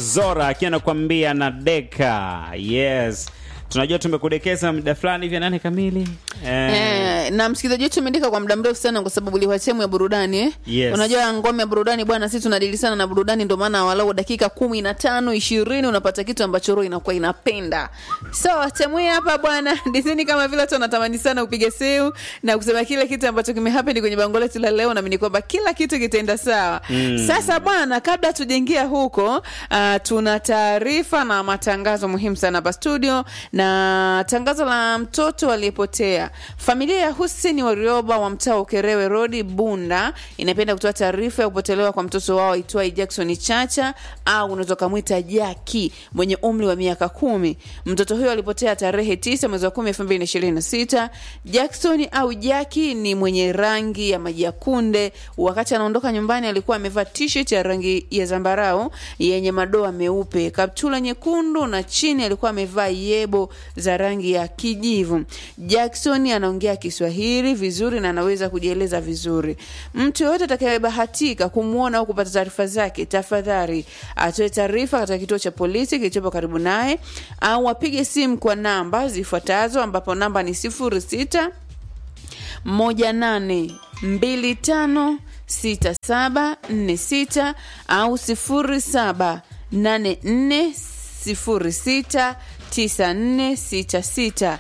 Zora akiwa anakuambia na Deka. Yes, tunajua tumekudekeza muda fulani hivi, nane kamili eh. Eh, na msikilizaji wetu umeandika kwa muda mrefu sana kwa sababu ilikuwa sehemu ya burudani eh? Yes. Unajua ngome ya burudani bwana, sisi tunadili sana na burudani, ndio maana walau dakika kumi na tano ishirini unapata kitu ambacho roho inakuwa inapenda. So sehemu hii hapa bwana, dizini kama vile watu wanatamani sana upige simu na kusema kile kitu ambacho kimehappen kwenye bango letu la leo, naamini kwamba kila kitu kitaenda sawa. Sasa bwana, kabla tujaingia huko, uh, tuna taarifa na matangazo muhimu sana hapa studio, na tangazo la mtoto aliyepotea. Familia ya Hussein Warioba wa mtaa wa Ukerewe Road Bunda inapenda kutoa taarifa ya kupotelewa kwa mtoto wao aitwaye Jackson Chacha au unaweza kumwita Jaki mwenye umri wa miaka kumi. Mtoto huyo alipotea tarehe tisa mwezi wa kumi elfu mbili na ishirini na sita. Jackson au Jaki ni mwenye rangi ya maji ya kunde. Wakati anaondoka nyumbani alikuwa amevaa t-shirt ya rangi ya zambarau yenye madoa meupe, kaptula nyekundu na chini alikuwa amevaa yebo za rangi ya kijivu. Jackson anaongea Kiswahili vizuri na anaweza kujieleza vizuri. Mtu yoyote atakayebahatika kumwona au kupata taarifa zake, tafadhali atoe taarifa katika kituo cha polisi kilichopo karibu naye au apige simu kwa namba zifuatazo, ambapo namba ni sifuri sita moja nane mbili tano sita saba nne sita au sifuri saba nane nne sifuri sita tisa nne sita sita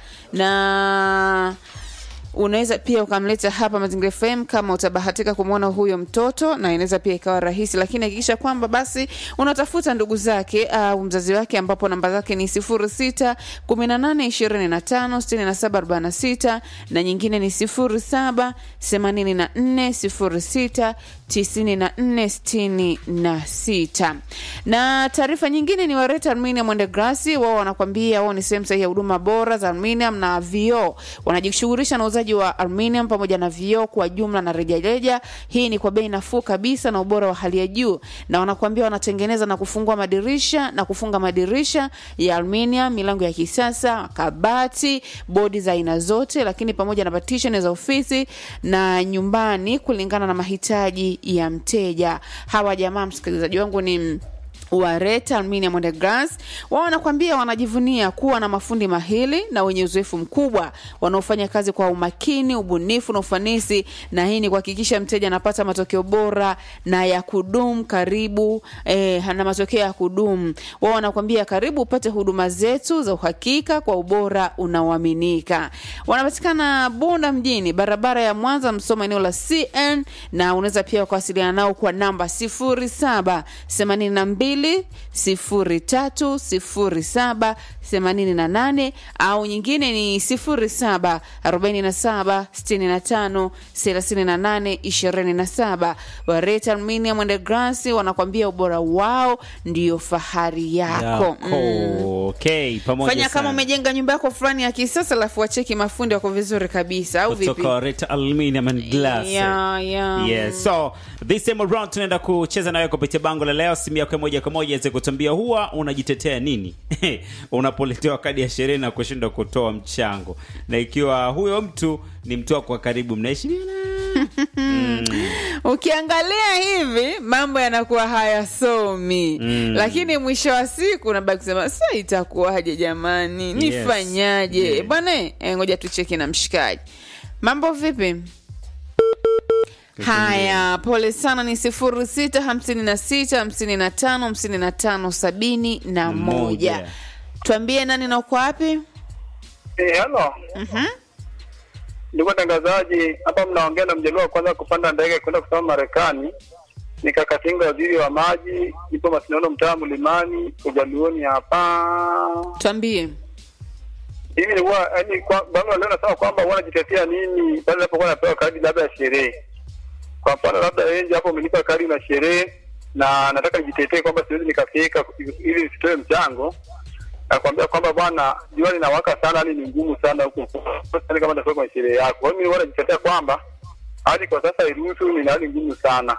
na unaweza pia ukamleta hapa Mazingira FM kama utabahatika kumwona huyo mtoto, na inaweza pia ikawa rahisi, lakini hakikisha kwamba basi unatafuta ndugu zake au mzazi wake, ambapo namba zake ni sifuri sita kumi na nane ishirini na tano sitini na saba arobaini na sita na nyingine ni sifuri saba themanini na nne sifuri sita tisini na nne sitini na sita. Na taarifa nyingine ni Wareta Aluminium and Glass, wao wanakwambia wao ni sehemu sahihi ya huduma bora za aluminium na vioo. Wanajishughulisha na uuzaji wa aluminium pamoja na vioo kwa jumla na rejareja. Hii ni kwa bei nafuu kabisa na ubora wa hali ya juu, na wanakwambia wanatengeneza na kufungua madirisha na kufunga madirisha ya aluminium, milango ya kisasa, kabati, bodi za aina zote, lakini pamoja na partition za ofisi na nyumbani kulingana na mahitaji ya mteja. Hawa jamaa, msikilizaji wangu, ni Wareta Aluminium and Glass. Wao wanakwambia wanajivunia kuwa na mafundi mahili na wenye uzoefu mkubwa wanaofanya kazi kwa umakini, ubunifu na ufanisi, na hii ni kuhakikisha mteja anapata matokeo bora na ya kudumu karibu eh, na matokeo ya kudumu. Wao wanakwambia karibu upate huduma zetu za uhakika kwa ubora unaoaminika. Wanapatikana Bunda mjini, barabara ya Mwanza Msoma, eneo la CN, na unaweza pia kuwasiliana nao kwa namba 07 82 sifuri tatu sifuri saba themanini na nane au nyingine ni sifuri saba arobaini na saba sitini na tano thelathini na nane ishirini na saba Wareta Aluminium and Glass wanakwambia ubora wao ndio fahari yako, Yako. Okay, pamoja Fanya kama sana. umejenga nyumba yako fulani ya kisasa, alafu wacheki mafundi wako vizuri kabisa, au vipi? kutoka Wareta Aluminium and Glass. Yeah, yeah. Yes. So this time around tunaenda kucheza nawe kupitia bango la leo. Simu yako ya moja kwa moja iweze kutuambia huwa unajitetea nini unapoletewa kadi ya sherehe na kushindwa kutoa mchango, na ikiwa huyo mtu ni mtu wako wa karibu, mnaheshimiana ukiangalia hivi mambo yanakuwa hayasomi Mm. lakini mwisho wa siku unabaki kusema sa itakuwaje jamani nifanyaje Yes. bwana eh, ngoja tucheki na mshikaji mambo vipi haya pole sana ni sifuri sita hamsini na sita hamsini na tano hamsini na tano sabini na moja Moja. tuambie nani na uko wapi Eh, halo. Ndugu watangazaji, hapa mnaongea na mjaluo wa kwanza kupanda ndege kwenda kusoma Marekani. Nikakatinga waziri wa maji, ipo Masindano, mtaa Mlimani, Ujaluoni hapa. tuambie Hivi nilikuwa yani, kwa bango leo nasema kwamba wanajitetea nini pale napokuwa napewa kadi labda ya sherehe. Kwa mfano labda enje hapo umenipa kadi na sherehe na nataka nijitetee kwamba siwezi nikafika ili nisitoe mchango nakwambia kwamba bwana, jua linawaka sana, hali ni ngumu sana huku, Sidhani kama nitafika kwenye sherehe yako. Kwa hiyo mimi huwa najitetea kwamba hadi kwa sasa iruhusu, ni hali ngumu sana.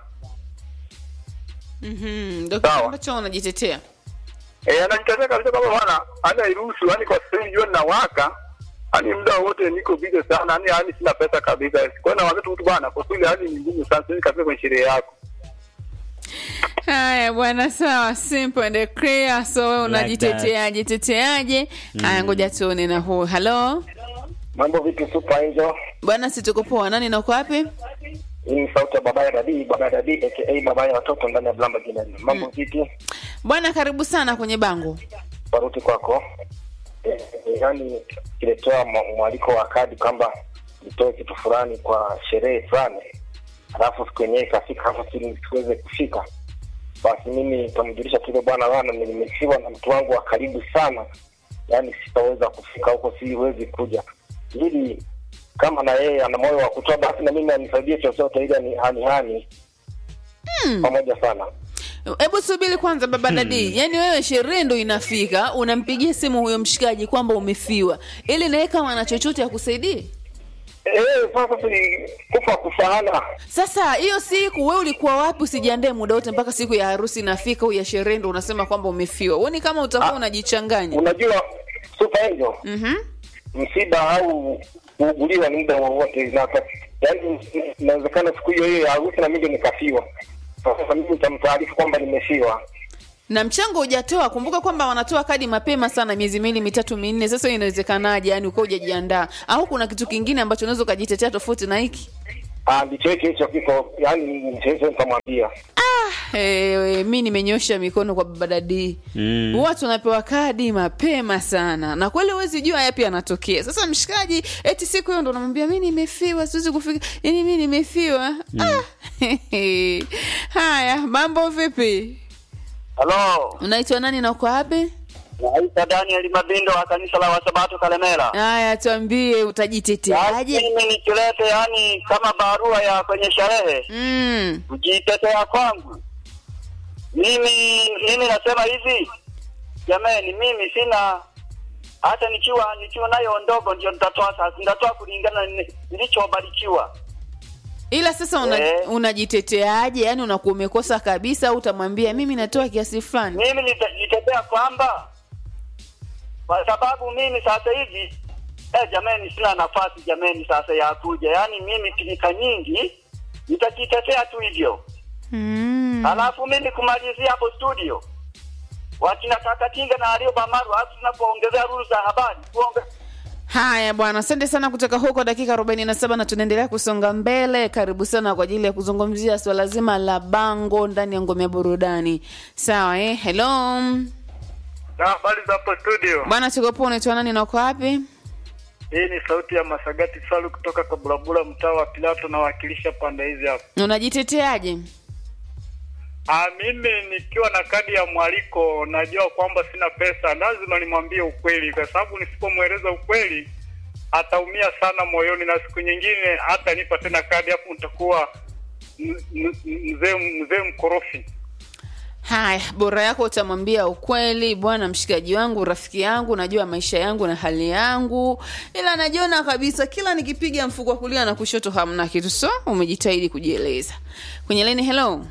Mhm, ndio kitu Sawa. ambacho unajitetea Eh, anajitetea kabisa kwamba bwana, hadi hairuhusu, yani kwa sasa hivi jua linawaka, yani muda wote niko busy sana, yani hali sina pesa kabisa. Kwa hiyo nawaambia tu mtu bwana, kwa kweli hali ni ngumu sana, siwezi kafika kwenye sherehe yako. haya bwana sawa simple and clear so wewe Like unajiteteaje teteaje haya ngoja tuone na huu halo Mambo vipi Super Angel? bwana situko poa nani na uko wapi Hii ni sauti ya baba ya Dadi, baba ya Dadi aka baba ya watoto ndani ya Blamba Jinani. Mambo vipi? bwana karibu sana kwenye bango Baruti kwako. Eh, yaani kiletoa mwa- mwaliko wa kadi kwamba nitoe kitu fulani kwa sherehe fulani, alafu siku yenyewe ikafika hapo si- siweze kufika, basi mimi nitamjulisha kile bwana wana nimefiwa na mtu wangu wa karibu sana, yaani sitaweza kufika huko, siwezi kuja, ili kama na yeye ana moyo wa kutoa, basi na mimi anisaidie chochote, ili ani hani hani pamoja sana. hebu subiri kwanza baba dadi yaani wewe sherehe ndo inafika unampigia simu huyo mshikaji kwamba umefiwa ili naye kama ana chochote akusaidie Eh, sasa si kufa kufahana. sasa hiyo siku we ulikuwa wapi usijiandae muda wote mpaka siku ya harusi inafika au ya sherehe ndo unasema kwamba umefiwa uoni kama utakuwa unajichanganya Unajua Super Angel, Mhm. msiba au kuuguliwa ni muda wowote, na yaani inawezekana siku hiyo hiyo ya harusi na mimi ndio nikafiwa. Sasa mimi nitamtaarifu kwamba nimefiwa. na mchango hujatoa kumbuka kwamba wanatoa kadi mapema sana miezi miwili mitatu minne sasa hiyo inawezekanaje yani ukiwa hujajiandaa au kuna kitu kingine ambacho unaweza ukajitetea tofauti na hiki Ah, ndicho hicho hicho kiko, yaani ndicho hicho nitamwambia. Ewe, mi nimenyosha mikono kwa baba dadi Mm. huwa tunapewa kadi mapema sana na kweli huwezi jua yapi yanatokea sasa mshikaji eti siku hiyo ndo namwambia mi nimefiwa siwezi kufika yani mi nimefiwa ah. haya mambo vipi Halo, unaitwa nani na uko wapi naitwa Daniel Mabindo wa kanisa la Wasabato Kalemera. haya tuambie utajiteteaje Mimi nikilete yani kama barua ya kwenye sherehe mm. kujitetea kwangu, mimi mimi nasema hivi, jamani, mimi sina hata nikiwa nikiwa nayo ndogo ndio nitatoa sasa, nitatoa kulingana na ni- nilichobarikiwa. ila sasa una, Eh. unajiteteaje yani unakuwa umekosa kabisa au utamwambia mimi natoa kiasi fulani Mimi nitajitetea kwamba kwa sababu mimi sasa hivi eh, jamani, sina nafasi jamani, sasa ya kuja, yaani mimi pilika nyingi, nitajitetea tu hivyo mm. Alafu mimi kumalizia hapo studio, wakina Kakatinga na Alio Bamaru, alafu tunapoongezea ruru za habari kuonge haya bwana asante sana kutoka huko dakika 47 na tunaendelea kusonga mbele karibu sana kwa ajili ya kuzungumzia swala zima la bango ndani ya ngome ya burudani sawa eh? hello Na habari za hapo studio. bwana tukopo unaitwa nani na uko wapi Hii ni sauti ya Masagati Salu kutoka Kabulabula, mtaa wa Pilato, nawakilisha pande hizi hapa. unajiteteaje Ah, mimi nikiwa na kadi ya mwaliko najua kwamba sina pesa, lazima nimwambie ukweli, kwa sababu nisipomweleza ukweli ataumia sana moyoni, na siku nyingine hata nipa tena kadi, hapo nitakuwa m- m- mzee mzee mkorofi. haya bora yako utamwambia ukweli bwana mshikaji wangu rafiki yangu najua maisha yangu na hali yangu ila najiona kabisa kila nikipiga mfuko wa kulia na kushoto hamna kitu so umejitahidi kujieleza kwenye leni hello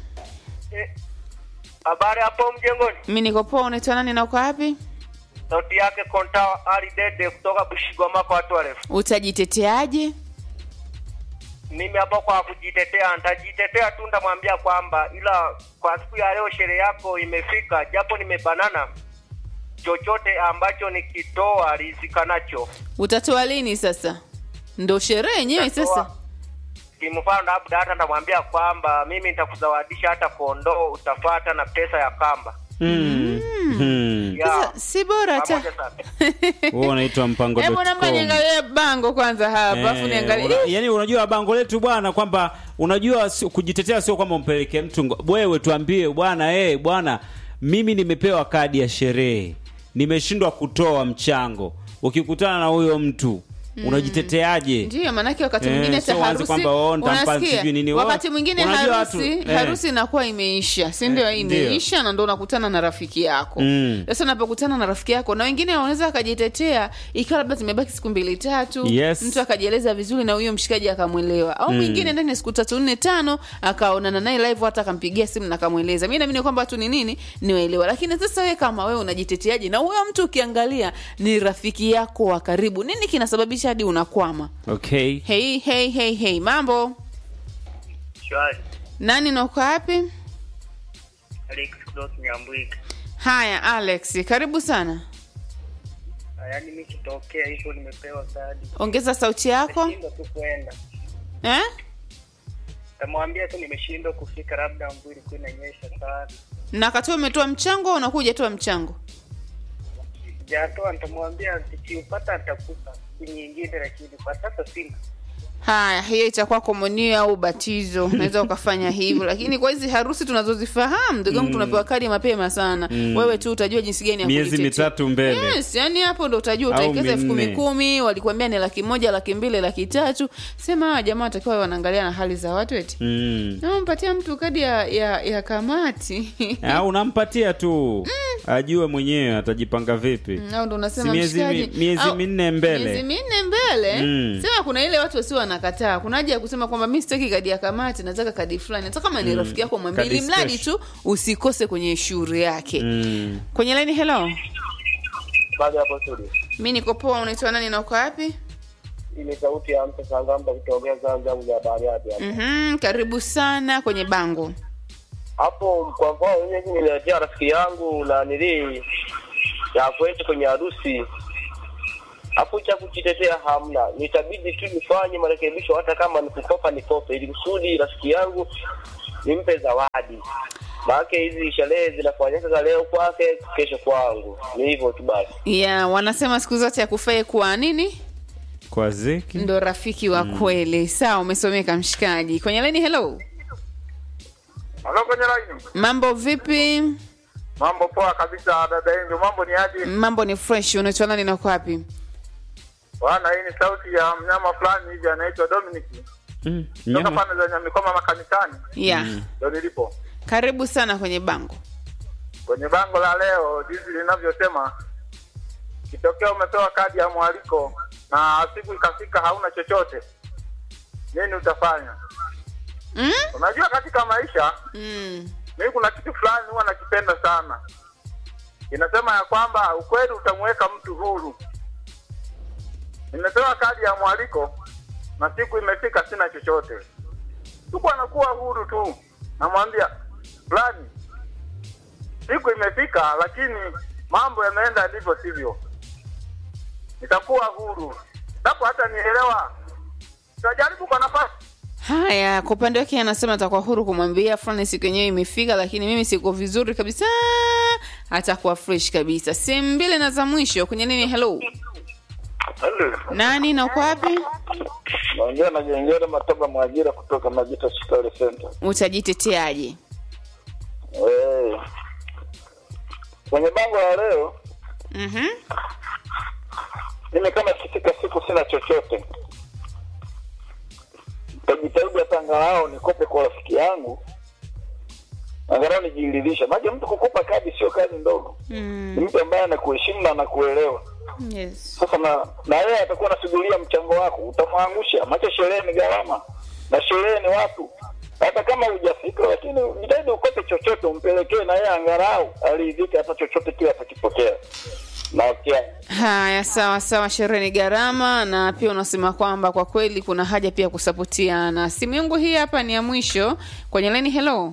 habari hapo mjengoni. mi niko poa unaitwa nani na uko wapi Sauti yake Konta Ali Dede kutoka Bushigoma kwa watu warefu. utajiteteaje Mimi hapo kwa kujitetea, nitajitetea tu, ndamwambia kwamba ila kwa siku ya leo sherehe yako imefika, japo nimebanana, chochote ambacho nikitoa rizika nacho utatoa lini sasa ndo sherehe yenyewe sasa kimfano labda hata ndamwambia kwamba mimi nitakuzawadisha hata kondoo utafata na pesa ya kamba Mm. Mm. ya sasa si bora hata pamoja sana Huo unaitwa mpango hebu namba niangalie bango kwanza hapa afu Eh, niangalie una- Ih, yaani unajua bango letu bwana kwamba unajua sio- kujitetea sio kwamba umpeleke mtu ngo- wewe tuambie bwana eh bwana mimi nimepewa kadi ya sherehe nimeshindwa kutoa mchango ukikutana na huyo mtu unajiteteaje ndiyo maanake wakati Eh, mwingine sio hata uanze harusi kwamba, oh, nitampa unasikia sijui nini, oh, wakati mwingine unajua harusi watu, eh. harusi inakuwa imeisha si ndio Eh, ndio. imeisha na ndo unakutana na rafiki yako Mm. sasa unapokutana na rafiki yako na wengine wanaweza akajitetea ikiwa labda zimebaki siku mbili tatu Yes. mtu akajieleza vizuri na huyo mshikaji akamwelewa au mwingine ndani ya siku tatu nne tano akaonana naye live hata akampigia simu na akamweleza mi naamini kwamba watu ni nini niwaelewa lakini sasa wewe kama wewe unajiteteaje na huyo mtu ukiangalia ni rafiki yako wa karibu nini kinasababisha hadi unakwama okay hei hei hei hei mambo shwari nani na uko wapi Alex Clot Nyambwika. haya alex karibu sana Yaani mimi kitokea hivyo nimepewa kadi. ongeza sauti yako Nimeshindwa tu kwenda. eh? Tamwambia tu nimeshindwa kufika labda mvua ilikuwa inanyesha sana. na kati umetoa mchango au unakuja toa mchango Sijatoa nitamwambia nikiupata nitakupa siku nyingine lakini kwa sasa sina. haya hiyo itakuwa komunio au ubatizo unaweza ukafanya hivyo lakini kwa hizi harusi tunazozifahamu ndugu yangu tunapewa kadi mapema sana wewe tu utajua jinsi gani ya Miezi kujitetea. mitatu mbele. yes yani hapo ndo utajua Au utaekeza elfu kumi minne. kumi walikuambia ni laki moja laki mbili laki tatu sema hawa jamaa watakiwa wanaangalia na hali za watu eti mm. nampatia mtu kadi ya, ya, ya kamati au unampatia tu ajue mwenyewe atajipanga vipi au ndo unasema Si miezi mi- mshikaji, miezi au- minne mbele. miezi minne mbele Mm. sema kuna ile watu wasio wanakataa kuna haja ya kusema kwamba mi sitaki kadi ya kamati nataka kadi fulani hata kama ni rafiki yako mwambie Kadi ili mradi special. tu usikose kwenye shughuli yake mm. kwenye laini hello baada ya hapo studio mi niko poa unaitwa nani na uko wapi hii ni sauti ya mtu sangamba kutokea zanzibar ya bariadi hapo mm karibu sana kwenye bango hapo kwa mfano mimi niletea rafiki yangu na nili ya kwetu kwenye harusi hapo cha kujitetea hamna nitabidi tu nifanye marekebisho hata kama nikukopa nikope ili kusudi rafiki yangu nimpe zawadi maake hizi sherehe zinafanyika za leo kwake kesho kwangu ni hivyo tu basi ya wanasema siku zote akufai kuwa nini kwa ziki ndo rafiki wa kweli sawa umesomeka mshikaji kwenye laini hello Halo kwenye line. mambo vipi Mambo poa kabisa dada yangu. Mambo ni aje? mambo ni fresh unaitwa nani na uko wapi Bwana, hii ni sauti ya mnyama fulani hivi anaitwa Dominic. mm. Toka nyama pande za Nyamikoma makanisani. ya Ndio nilipo. karibu sana kwenye bango Kwenye bango la leo jinsi linavyosema kitokea umepewa kadi ya mwaliko na siku ikafika hauna chochote. Nini utafanya? mm? Unajua katika maisha Mm. mimi kuna kitu fulani huwa nakipenda sana. Inasema ya kwamba ukweli utamweka mtu huru. Nimepewa kadi ya mwaliko na siku imefika, sina chochote, tuko anakuwa huru tu, namwambia fulani, siku imefika, lakini mambo yameenda ndivyo sivyo, nitakuwa huru napo hata nielewa, tutajaribu kwa nafasi haya kwa upande wake anasema atakuwa huru kumwambia fulani siku yenyewe imefika lakini mimi siko vizuri kabisa atakuwa fresh kabisa sehemu mbili na za mwisho kwenye nini hello nani na uko wapi naongea na jengere matoba mwajira kutoka majita shikari center utajiteteaje Eh. kwenye bango la leo mm-hmm. mimi kama ikifika siku sina chochote tajitahidi hata angalau nikope kwa rafiki yangu angalau nijiridhisha maja mtu kukopa kadi sio kazi ndogo ni mm. mtu ambaye anakuheshimu na anakuelewa yes. sasa na na yeye atakuwa anasugulia mchango wako utamwangusha macho sherehe ni gharama na sherehe ni watu hata kama hujafika lakini jitahidi ukope chochote umpelekee na yeye angalau aridhike hata chochote kile atakipokea na kia haya sawa sawa sherehe ni gharama na pia unasema kwamba kwa kweli kuna haja pia kusapotiana simu yangu hii hapa ni ya mwisho kwenye leni hello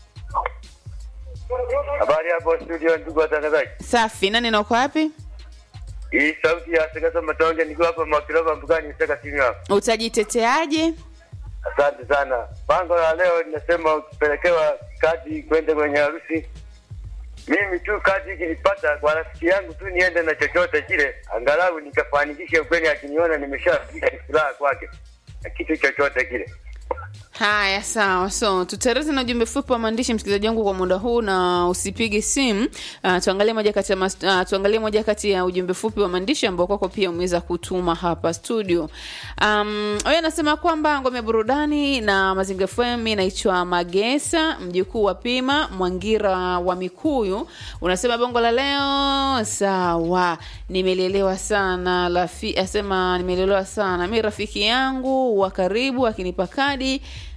Habari hapo studio, ndugu watangazaji. safi nani na uko wapi Hii sauti ya Sekasa Matonge nikiwa hapa Makilova Mbugani Seka simu hapa. utajiteteaje Asante sana. Bango la leo linasema ukipelekewa kadi kwenda kwenye harusi, mimi tu kadi ikilipata kwa rafiki yangu tu niende na chochote kile, angalau nikafanikishe ukweli, akiniona nimeshafikia ni furaha kwake na kitu chochote kile. haya sawa so tutareze na ujumbe fupi wa maandishi msikilizaji wangu kwa muda huu na usipige simu uh, tuangalie moja kati ya mas, uh, tuangalie moja kati ya ujumbe fupi wa maandishi ambao kwako pia umeweza kutuma hapa studio um, huyo anasema kwamba ngome ya burudani na mazinga fm inaitwa magesa mjukuu wa pima mwangira wa mikuyu unasema bongo la leo sawa nimelelewa sana lafi asema nimelelewa sana mi rafiki yangu wa karibu akinipa kadi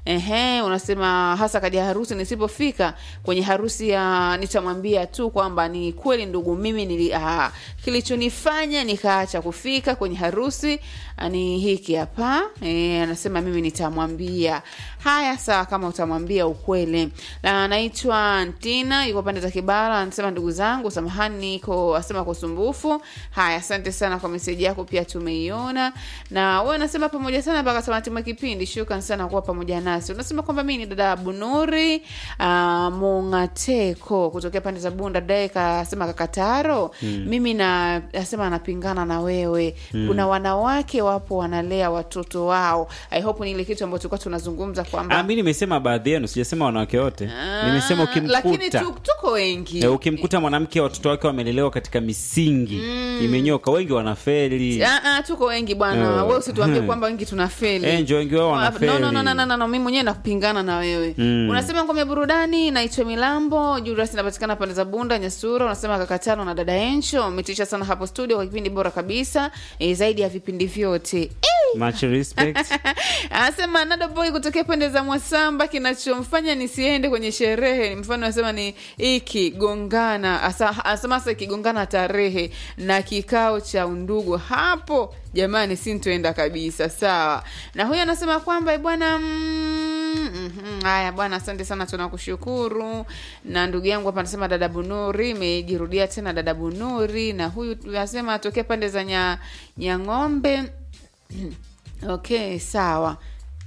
Ehe, unasema hasa kadi ya harusi nisipofika kwenye harusi ya nitamwambia tu kwamba ni kweli ndugu, mimi nili ah, kilichonifanya nikaacha kufika kwenye harusi ah, ni hiki hapa. Eh, anasema mimi nitamwambia. Haya, sawa, kama utamwambia ukweli. Na anaitwa Ntina, yuko pande za Kibara, anasema ndugu zangu, samahani niko asema kwa usumbufu. Haya, asante sana kwa meseji yako, pia tumeiona. Na wewe unasema pamoja sana mpaka tamati mwa kipindi. Shukrani sana kuwa pamoja nasi. Unasema kwamba mimi ni dada Bunuri uh, Mungateko kutokea pande za Bunda dai kasema kakataro mimi na asema anapingana na wewe kuna wanawake wapo wanalea watoto wao i hope ni ile kitu ambacho tulikuwa tunazungumza Ah, kwamba mi nimesema baadhi yenu, sijasema wanawake wote. Ah, Nimesema lakini ukimkuta tu, tuko wengi Eh, ukimkuta mwanamke watoto wake wamelelewa katika misingi imenyoka, wengi wanafeli. Ah, ah, tuko wengi bwana Eh. we usituambie kwamba wengi tunafeli Eh, njo wengi wao no, wanafeli. no, no, no, no, no, no. mi mwenyewe nakupingana na wewe Mm. unasema ngome burudani naitwa milambo julius inapatikana pande za bunda nyasura unasema kakatano na dada encho umetisha sana hapo studio kwa kipindi bora kabisa e, zaidi ya vipindi vyote eh! Much respect. anasema nada boy kutokea pande za mwasamba kinachomfanya nisiende kwenye sherehe mfano anasema ni ikigongana asa- anasema hasa ikigongana tarehe na kikao cha undugu hapo jamani sintoenda kabisa sawa na huyo anasema kwamba "Eh, bwana mm, mhm, haya bwana asante sana tunakushukuru na ndugu yangu hapa anasema dada bunuri imejirudia tena dada bunuri na huyu anasema atokea pande za nya, nyang'ombe okay sawa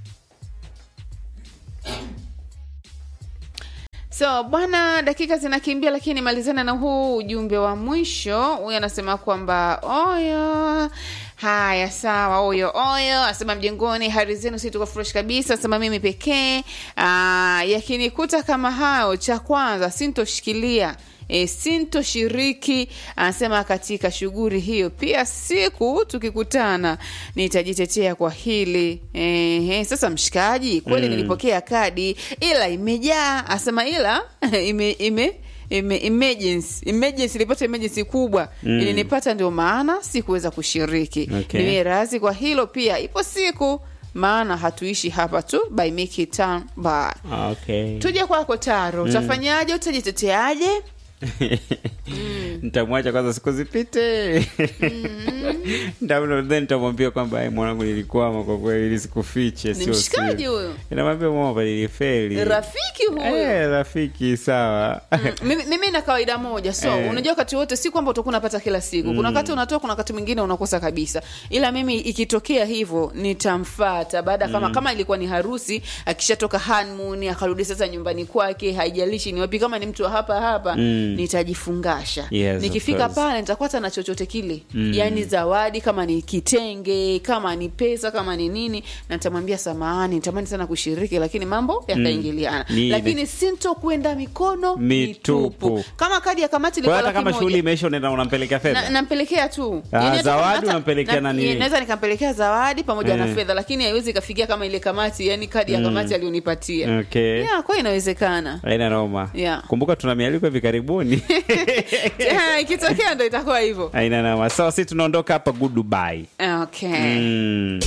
so bwana dakika zinakimbia lakini malizana na huu ujumbe wa mwisho huyu anasema kwamba oyo haya sawa oyo oyo asema mjengoni hali zenu si tuko fresh kabisa asema mimi pekee Ah, yakinikuta kama hayo cha kwanza sintoshikilia e, sintoshiriki anasema katika shughuli hiyo pia siku tukikutana nitajitetea kwa hili e, sasa mshikaji kweli Mm. nilipokea kadi ila imejaa asema ila ime, ime ime- emergency emergency ilipata emergency kubwa Mm. ilinipata ndio maana sikuweza kushiriki Okay. niwe razi kwa hilo pia ipo siku maana hatuishi hapa tu by make it town by Okay. tuje kwako taro utafanyaje utajiteteaje Nitamwacha kwanza siku zipite. Nitamwambia- then nitamwambia kwamba "Ai, mwanangu nilikwama kwa kweli, ili sikufiche, ni sio mshikaji siri." huyo Inamwambia mama nilifeli. rafiki huyo Eh, rafiki sawa. Mm, mimi, mimi na kawaida moja so Eh. unajua wakati wote si kwamba utakuwa unapata kila siku kuna wakati unatoa kuna wakati mwingine unakosa kabisa ila mimi ikitokea hivyo nitamfata baada kama kama ilikuwa ni harusi akishatoka honeymoon akarudi sasa nyumbani kwake haijalishi ni wapi kama ni mtu wa hapa hapa Mm. nitajifungasha Yes, of nikifika course. pale nitakwata na chochote kile yaani zawadi kama ni kitenge kama ni pesa kama ni nini na nitamwambia samahani nitamani sana kushiriki lakini mambo yakaingiliana Ni- lakini sinto kwenda mikono Mitupu. mitupu kama kadi ya kamati Kwa ilikuwa hata laki kama moja, shughuli imeisha unaenda unampelekea na- fedha. nampelekea tu Ah, Yaani hata- zawadi hata- unampelekea na- na nini? naweza nikampelekea zawadi pamoja na Eh. fedha lakini haiwezi ikafikia kama ile kamati yani kadi ya kamati alionipatia Okay. yeah, kwa inawezekana Haina noma. Yeah. Kumbuka tuna mialiko hivi karibuni. Yeah, ikitokea ndo itakuwa hivyo Haina noma. Sawa, sisi tunaondoka hapa goodbye. okay Mm.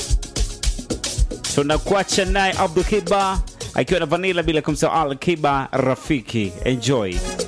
tunakuacha naye Abdul Kiba akiwa na Vanilla bila kumsahau Al Kiba rafiki. Enjoy.